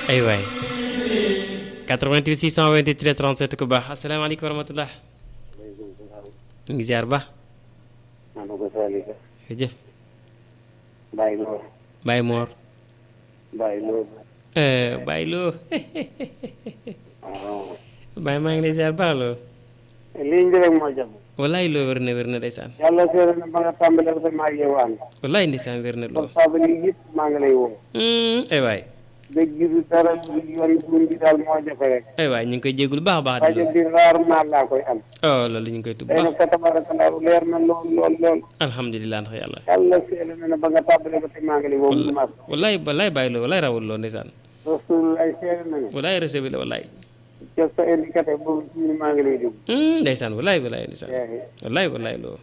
ay waay 88 628 13 37 ku baax asalaamaaleykum wa rahmatulah ñu ngi ziar baax maa ngi ko Salika. jërëjëf Baye Lo. Baye Mor Baye Lo. Baye Lo waaw. Baye maa ngi lay ziar baax loo lii ñu rek moo jëm. wallaay loo wér na wér na ndeysaan yàlla seere na ba nga tàmbalee ba maa ngi yow ànd. wallaay ndeysaan wér na loo portable yi yëpp maa ngi lay woo. ay waay dëgg gi dara yoon buum bi daal moo jafe rek. ay waay ñu ngi koy jégalu baax a baax di rajo loolu bi rarement laa koy am. oh loolu ñu ngi koy tub tey nag baax fa tabarakallah leer na lool lool lool. alhamdulilah ndax yàlla yàlla seere na ne ba nga tàmbalee ba tey maa ngi lay woo mu mas. wallaay wallaay Baye Lo wallaay rawul loo ndeysaan rasul ay seere na ne. wallaay recevé la wallaay ca sa indicateur boobu ci ni maa ngi lay déglu. ndeysaan wallaay wallaay ndeysaan wallaay wallaay loo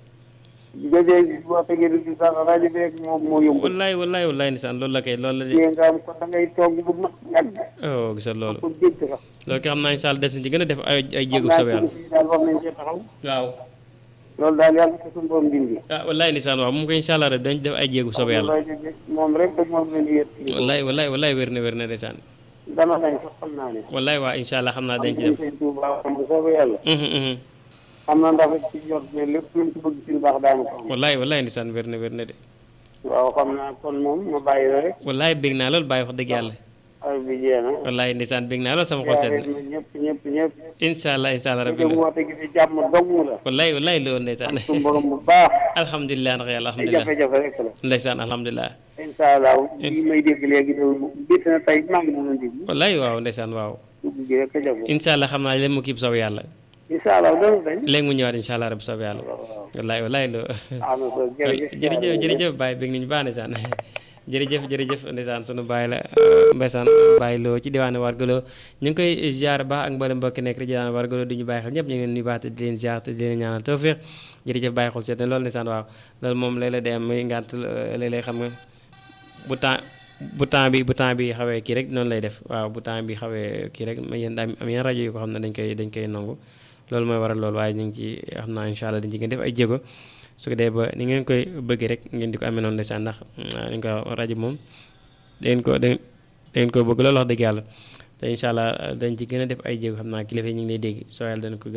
jëjee boo tegee du ci sax rajo bi rek moom moo yóbbu. wallaay wallaay wallaay ndeysaan loolu la kay loolu la de yéen nga am ko da ngay toog bu mag yàgg. oh gisal loolu pour jéggi sax. loolu ki xam naa incha allah des na ci gën a def ay ay jéego xam naa soobee yàlla ci daal war nañ cee taxaw. waaw loolu daal yàlla ko suñu borom dindi. ah wallaay ndeysaan waaw moom ko incha allah rek dañ def ay jéego soobee yàlla rajo bi moom rek rek moom la ñu yët. wallaay wallaay wallaay wér na wér na ndeysaan dana lañ sax xam naa ne. wallaay waa incha allah xam naa dañ ci am dem nañ seen Tuuba am bu soobee yàlla. Mhm, mhm. xam naa ndax ci jot ne lépp luñ ci bëgg ci lu baax daanu ko am. wallaay wallaay ndeysaan wér na wér na de waaw xam naa kon moom ma bàyyi la rek. wallaay bég naa lool bàyyi wax dëgg yàlla ay bi jeex na. wallaay ndeysaan bég naa lool sama xol sedd yaare na na ñëpp ñëpp ñëpp. incha allah incha allah rabbi te la woote gi di jàmm dong la. wallaay wallaay loolu ndeysaan suñu borom bu baax. alhamdulilah ndax yàlla ay alhamdulilah jafe-jafe rek la. ndeysaan alhamdulilah incha allah lii may dégg léegi de bitt na tey maa ngi doon déglu. wallaay waaw ndeysaan waaw dugg gi rek a jafe. incha allah xam naa léegi mu kii soob yàlla incha allah dana dañ. léegi mu ñëwaat incha allah rabbi soob yàlla waaw wallaay wallaay loo am na solo jërëjëf. jërëjëf jërëjëf Baye bég nañu baax ndeysaan jërëjëf jërëjëf ndeysaan sunu Baye la mbeysaan Baye loo ci diwaanu Wargalo ñu ngi koy ziar baax ak mboolem mbokki nekk ci diwaanu Wargalo di ñu bàyyi xel ñëpp ñu ngi leen nuyu baax te di leen ziar te di leen ñaanal tawfiq jërëjëf Baye xol seet na loolu ndeysaan waaw loolu moom léeg-léeg day am muy ngànt léeg-léeg xam nga bu temps bu temps bi bu temps bi xawee kii rek noonu lay def waaw bu temps bi xawee kii rek ma yéen am yenn rajo yu ko xam ne dañ koy dañ koy nangu loolu mooy waral loolu waaye ñu ngi ci xam naa incha allah dañ ci gën def ay jéego su ko dee ba ni ngeen koy bëggee rek ngeen di ko amee noonu ndeysaan ndax dañ ko rajo moom dangeen ko da ngeen ko bëgg loolu wax dëgg yàlla te incha allah dañ ci gën a def ay jéego xam naa kilifa yi ñu ngi lay dégg soo yàlla dana ko